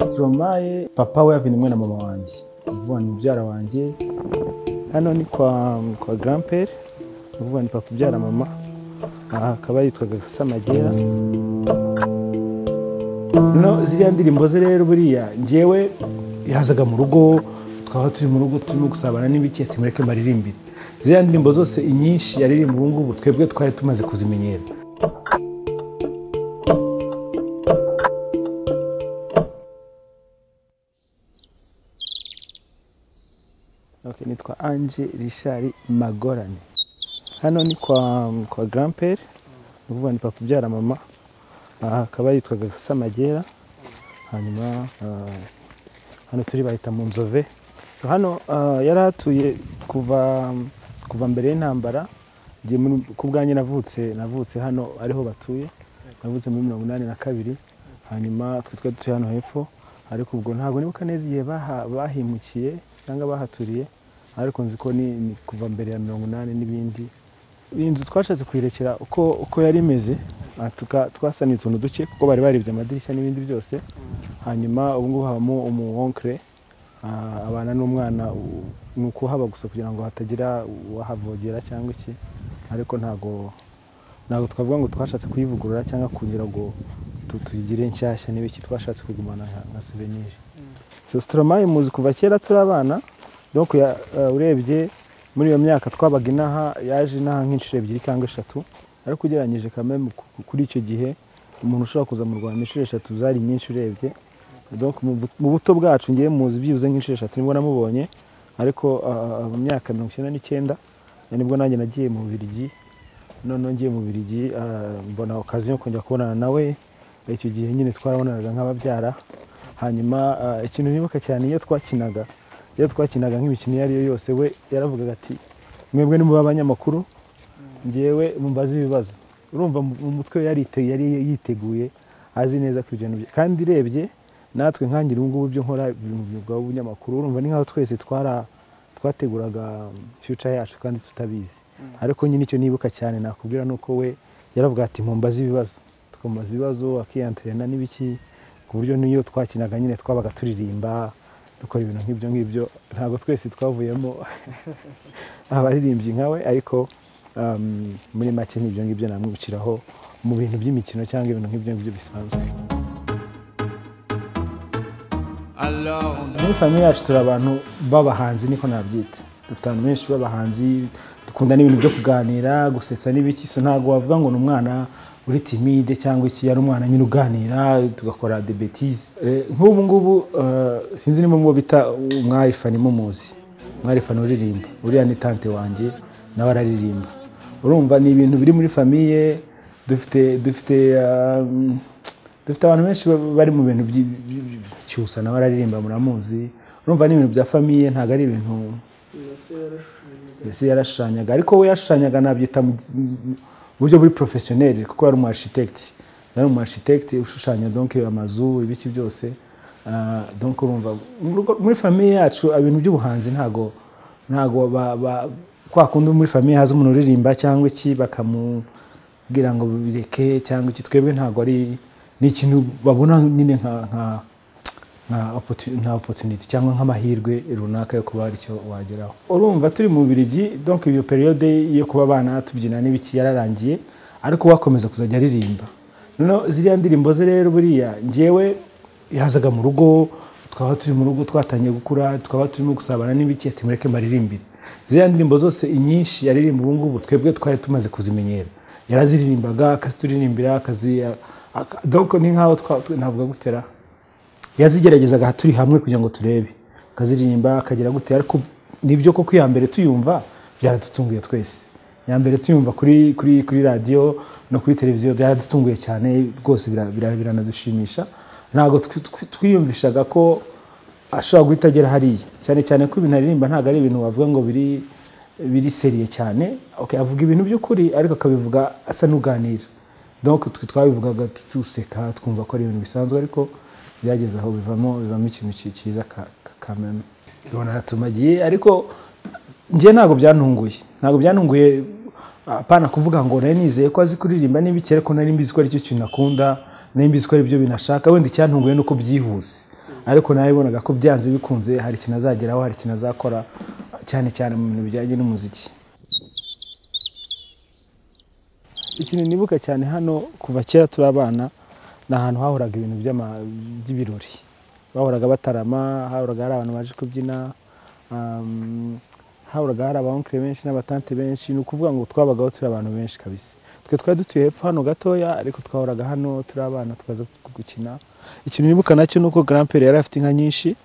Stromae papa we Yavini mwe na mama wanjye uvuga ni mubyara wanjye hano ni kwa kwa grandpere uvuga ni papa ubyara mama aha akaba yitwaga Samagera no ziriya ndirimbo ze rero buriya njyewe yazaga mu rugo twaba turi mu rugo turimo gusabana n'ibiki ati mureke mbaririmbire ziriya ndirimbo zose inyinshi yaririmba ubu ngubu twebwe twari tumaze kuzimenyera Okay, nitwa Ange Richard Magorane hano ni kwa kwa grandpere uvuga ni papa ubyara mama aha akaba yitwaga Samagera hanyuma ah, hano turi bahita mu nzove so hano ah, yari atuye kuva kuva mbere y'intambara njye muri- ku bwanjye navutse navutse hano ariho batuye navutse muri mirongo inani na kabiri hanyuma twe twari dutuye hano hepfo ariko ubwo ntabwo nibuka neza igihe baha- bahimukiye cyangwa bahaturiye ariko nzi ko ni ni kuva mbere ya mirongo inani n'ibindi iyi nzu twashatse kuyirekera uko uko yari imeze ah, tuka- twasanuye utuntu duke kuko bari baribye amadirishya n'ibindi byose hanyuma ubu ngubu habamo umuwonkere ah, abana n'umwana u- ni ukuhaba gusa kugira ngo hatagira uwahavogera cyangwa iki ariko ntabwo ntabwo twavuga ngo twashatse kuyivugurura cyangwa kugira ngo tu- tuyigire nshyashya n'ibiki twashatse kugumana nka- nka souvenir so Stromae muzi kuva kera turi abana donc ya- eh, urebye muri iyo myaka twabaga inaha yaje inaha nk'inshuro ebyiri cyangwa eshatu ariko ugereranyije kameme kuri icyo gihe umuntu ushobora kuza mu rwanda inshuro eshatu zari nyinshi urebye donc mu bu- mu buto bwacu ngewe muzi byibuze nk'inshuro eshatu nibwo namubonye ariko ah, mu myaka mirongo icyenda n'icyenda nibwo nanjye nagiye mu Bubiligi noneho ngiye mu Bubiligi ah, mbona okaziyo yo kongera kubonana nawe icyo gihe nyine twarabonanaga nk'ababyara hanyuma ah, ikintu nibuka cyane iyo twakinaga iyo twakinaga nk'imikino iyo ari yo yose we yaravugaga ati mwebwe nimuba abanyamakuru ngewe mumbaze ibibazo urumva mu mu mutwe we yarite- yari yiteguye azi neza ko ibyo bintu bye- kandi urebye natwe nkangira ubu ngubu ibyo nkora biri mu myuga w'ubunyamakuru urumva ni nkaho twese twara twateguraga future yacu kandi tutabizi ariko nyine icyo nibuka cyane nakubwira ni uko we yaravuga ati mumbaze ibibazo tukamubaza ibibazo akiyanterena n'ibiki ku buryo n'iyo twakinaga nyine twabaga turirimba dukora ibintu nk'ibyo ngibyo ntabwo twese twavuyemo abaririmbyi nkawe ariko um, muri make n'ibyo ngibyo namwiciraho mu bintu by'imikino cyangwa ibintu nk'ibyo ngibyo bisanzwe Alors muri famiye yacu turi abantu b'abahanzi niko nabyita dufite abantu benshi b'abahanzi dukunda n'ibintu byo kuganira gusetsa n'ibiki so ntabwo wavuga ngo ni umwana uri timide cyangwa iki ari umwana nyine uganira tugakora de betize Eh, nk'ubu ngubu eh, sinzi niba mubo bita umwari fani mumuzi umwari fani uririmba uriya ni tante wanjye nawe araririmba urumva ni ibintu biri muri famiye dufite dufite um, dufite abantu benshi ba- bari mu bintu byi- byi- byi- cyusa nawe araririmba muramuzi urumva n'ibintu bya famiye ntabwo ari ibintu mbese yarashushanyaga ariko we yashushanyaga nabyita mu mu buryo buri porofesiyoneri kuko yari umu architect yari umu architect ushushanya donke amazu ibiki byose Ah, donc urumva mu rugo- muri famiye yacu ibintu by'ubuhanzi ntago ntago ba- ba- kwa kundi muri famiye haza umuntu uririmba cyangwa iki bakamubwira ngo bireke cyangwa iki twebwe ntago ari ni ikintu babona nyine nka nka- nka opportu- nka opportunity cyangwa nk'amahirwe runaka yo kuba hari icyo wageraho urumva turi mu Bubiligi donc iyo periode yo kuba abana tubyina n'ibiki yararangiye ariko we akomeza kuzajya aririmba noneho ziriya ndirimbo ze rero buriya njyewe yazaga mu rugo twaba turi mu rugo twatangiye gukura twaba turimo gusabana n'ibiki ati mureke mbaririmbire ziriya ndirimbo zose inyinshi yaririmba ubu ngubu twebwe twari tumaze kuzimenyera yaraziririmbaga akazituririmba akazi aka- donc ni nkaho twa- twe- navuga gutera yazigeragezaga turi hamwe kugira ngo turebe akaziririmba akagira gute ariko nibyo koko iya mbere tuyumva byaradutunguye twese iya mbere tuyumva kuri kuri kuri radiyo no kuri televiziyo byaradutunguye cyane rwose bira- bira- biranadushimisha ntabwo twi- twi- twiyumvishaga ko ashobora guhita agera hariya cyane cyane ko ibintu aririmba ntabwo ari ibintu wavuga ngo biri biri seriye cyane okay, avuga ibintu by'ukuri ariko akabivuga asa n'uganira donc twe twabivugaga duseka twumva ko ari ibintu bisanzwe ariko byageze aho bivamo bivamo ikintu ki- cyiza ka- ka- kameme tubona aratumagiye ariko njye ntabwo byantunguye ntabwo byantunguye apana kuvuga ngo nari nizeye ko azi kuririmba n'ibiki ariko nari mbizi ko aricyo kintu akunda nari mbizi ko ari byo bintu ashaka wenda icyantunguye ni uko byihuse ariko nabibonaga ko byanze bikunze hari ikintu azageraho hari ikintu azakora cyane cyane mu bintu bijyanye n'umuziki ikintu nibuka cyane hano kuva kera turi abana ni ahantu hahoraga ibintu by'ama- by'ibirori bahoraga batarama hahoraga hari abantu baje kubyina um, hahoraga hari abankire benshi n'abatante benshi ni ukuvuga ngo twabagaho turi abantu benshi kabisa twe twari dutuye hepfo hano gatoya ariko twahoraga hano turi abana tukaza gukina ikintu nibuka nacyo ni uko garampere yari afite inka nyinshi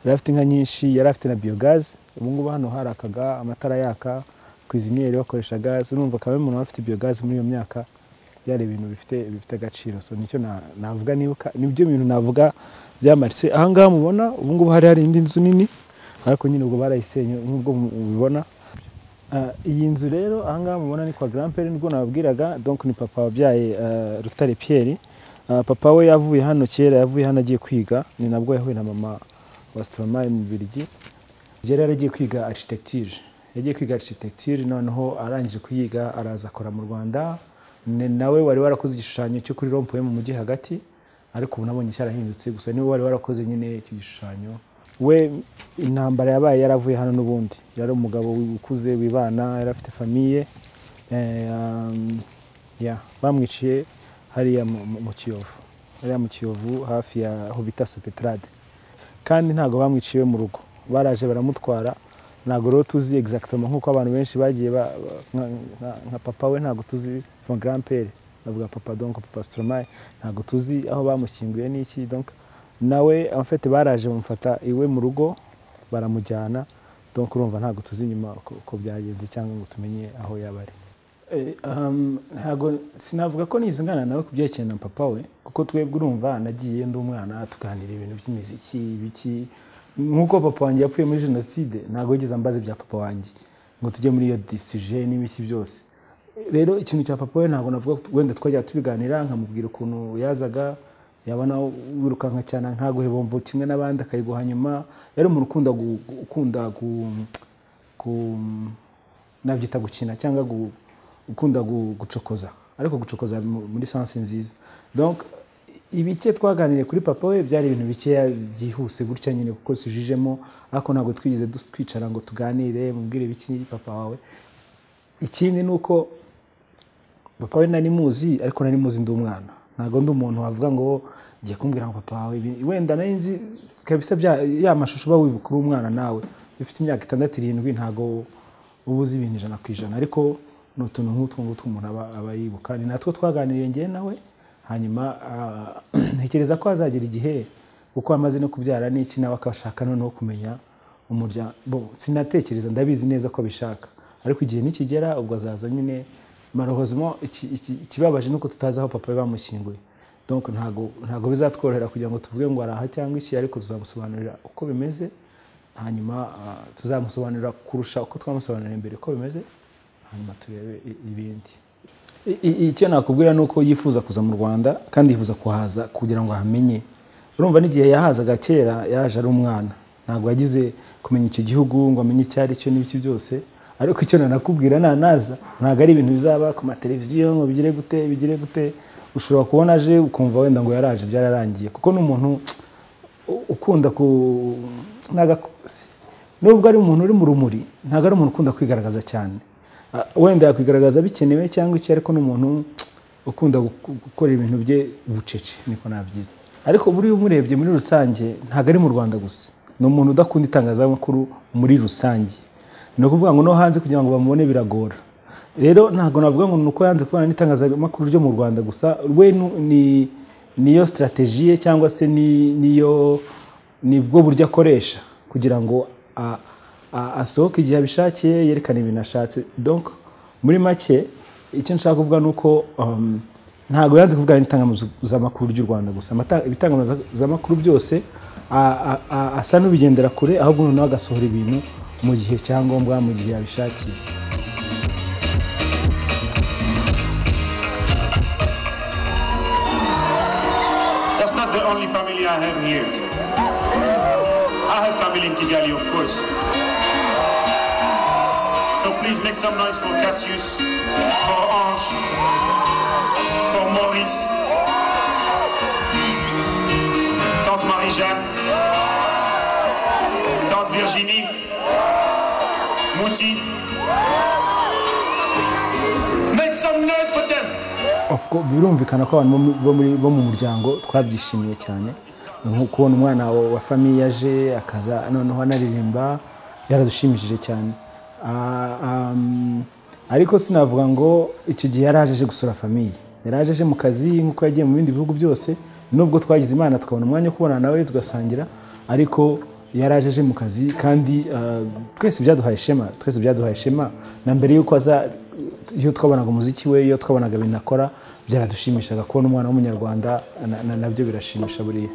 yari afite inka nyinshi yari afite na biyogazi ubu ngubu hano harakaga amatara yaka kwiziniyeri bakoresha gaze urumva kabiri umuntu waba afite biyogazi muri iyo myaka byari ibintu bifite bifite agaciro so nicyo na- navuga nibuka nibyo bintu navuga byamaritse ahangaha mubona ubu ngubu hari hari indi nzu nini ariko nyine ubwo barayisenye nk'ubwo mu- mubibona Ah, iyi nzu rero ahangaha mubona ni kwa garampere nibwo nababwiraga donc ni papa wabyaye ah, rutare pierre Ah, papa we yavuye hano kera yavuye hano agiye kwiga ni nabwo yahuye na mama wa stromae mu Bubiligi yari yaragiye kwiga architecture yagiye kwiga architecture noneho arangije kuyiga araza akora mu rwanda Ni- nawe wari warakoze igishushanyo cyo kuri rompuwe mu mujyi hagati ariko ubu nabonye cyarahindutse gusa niwe wari warakoze nyine icyo gishushanyo we intambara yabaye yaravuye hano n'ubundi yari umugabo ukuze wibana yari afite famiye eh, um, yeah, bamwiciye hariya mu- mu mu kiyovu hariya mu kiyovu hafi ya hobita sopetrade kandi ntabwo bamwiciye mu rugo baraje baramutwara ntabwo rero tuzi exactement nk'uko abantu benshi bagiye ba- ba- nka- nka- nka papa we ntabwo tuzi von grand pere bavuga papa donc papa stromae ntabwo tuzi aho bamushyinguye n'iki donc nawe amfete baraje bamufata iwe mu rugo baramujyana donc urumva ntabwo tuzi inyuma uko uko byagenze cyangwa ngo tumenye aho yaba ari Eh, um, ntago sinavuga ko nizingana nawe ku byerekeye na papa we kuko twebwe urumva nagiye ndi umwana tuganira ibintu by'imiziki ibiki nk'uko papa wanjye yapfuye muri jenoside ntabwo yigeze ambaza ibya papa wanjye ngo tujye muri iyo disije n'ibiki byose rero ikintu cya papa we ntabwo navuga ko wenda twajya tubiganira nkamubwira ukuntu yazaga yabona wirukanka cyane nkaguhebombo kimwe n'abandi akayiguha nyuma yari umuntu ukunda gu- ukunda gu- ku- nabyita gukina cyangwa gu- ukunda gu- gucokoza ariko gucokoza mu- muri sansi nziza donc ibike twaganiriye kuri papa we byari ibintu bikeya byihuse gutya nyine kuko sujijemo ariko ntabwo twigeze dus- twicara ngo tuganire mubwire ibiki papa wawe ikindi ni uko papa we nari muzi ariko nari muzi ndi umwana ntabwo ndi umuntu wavuga ngo ngiye kumbwira ngo papa wawe ibi- wenda nari nzi kabisa bya- ya mashusho uba wibuka uri umwana nawe ufite imyaka itandatu irindwi ntabwo uba uzi ibintu ijana ku ijana ariko ni utuntu nk'utwo ngutwo umuntu aba aba yibuka ni natwo twaganiriye ngewe nawe hanyuma ah, ntekereza ko hazagera igihe kuko amaze no kubyara n'iki nawe akashaka noneho kumenya umuryango bo sinatekereza ndabizi neza ko abishaka ariko igihe nikigera ubwo azaza nyine marohozemo iki- iki- ikibabaje ni uko tutazi aho papa we bamushyinguye donc ntago ntago bizatworohera kugira ngo tuvuge ngo araha cyangwa iki ariko tuzamusobanurira uko bimeze hanyuma ah, tuzamusobanurira kurusha uko twamusobanuriye mbere uko bimeze hanyuma turebe i- ibindi I- i- icyo nakubwira ni uko yifuza kuza mu rwanda kandi yifuza kuhaza kugira ngo ahamenye urumva n'igihe yahazaga kera yaje ari umwana ntabwo yagize kumenya icyo gihugu ngo amenye icyo ari cyo n'ibiki byose ariko icyo nanakubwira nanaza ntabwo ari ibintu bizaba ku mateleviziyo ngo bigire gute bigire gute ushobora kubona aje ukumva wenda ngo yaraje byararangiye kuko ni umuntu ukunda ku ntago- nubwo ari umuntu uri mu rumuri ntabwo ari umuntu ukunda kwigaragaza cyane Ah, wenda yakwigaragaza bikenewe cyangwa iki ariko ni umuntu ukunda gu- gukora ibintu bye bucece niko nabyita ariko buriya umurebye muri rusange ntabwo ari mu rwanda gusa ni umuntu udakunda itangazamakuru muri rusange ni ukuvuga ngo no hanze kugira ngo bamubone biragora rero ntabwo navuga ngo ni uko yanze kubana n'itangazamakuru ryo mu rwanda gusa we nu- ni niyo sitarateji ye cyangwa se ni- niyo ni bwo buryo akoresha kugira ngo a- a- asohoke igihe abishakiye yerekane ibintu ashatse donc muri make icyo nshaka kuvuga ni uko um, ntabwo yanze kuvuga n'itangazamakuru ry'u rwanda gusa Amata- ibitangazamakuru byose a- a- a- asa n'ubigendera kure ahubwo noneho agasohora ibintu mu gihe cyangombwa mu gihe yabishakiye That's not the only family I have here. I have family in Kigali, of course. So please make some noise for Cassius, for Ange, for Maurice, Tante Marie-Jeanne, tante Virginie, Mouti. Make some noise for them. Of course, birumvikana ko abantu bo mu- bo muri bo mu muryango twabyishimiye cyane nko kubona umwana wa wa famiye aje akaza noneho anaririmba yaradushimishije cyane Ah, um, ariko sinavuga ngo icyo gihe yari aje aje gusura famiye yari aje aje mu kazi nk'uko yagiye mu bindi bihugu byose nubwo twagize imana tukabona umwanya wo kubana nawe tugasangira ariko yari aje aje mu kazi kandi ah, twese byaduhaye ishema twese byaduhaye ishema na mbere y'uko aza iyo twabonaga umuziki we iyo twabonaga ibintu akora byaradushimishaga kubona umwana w'umunyarwanda na- na- nabyo birashimisha buriya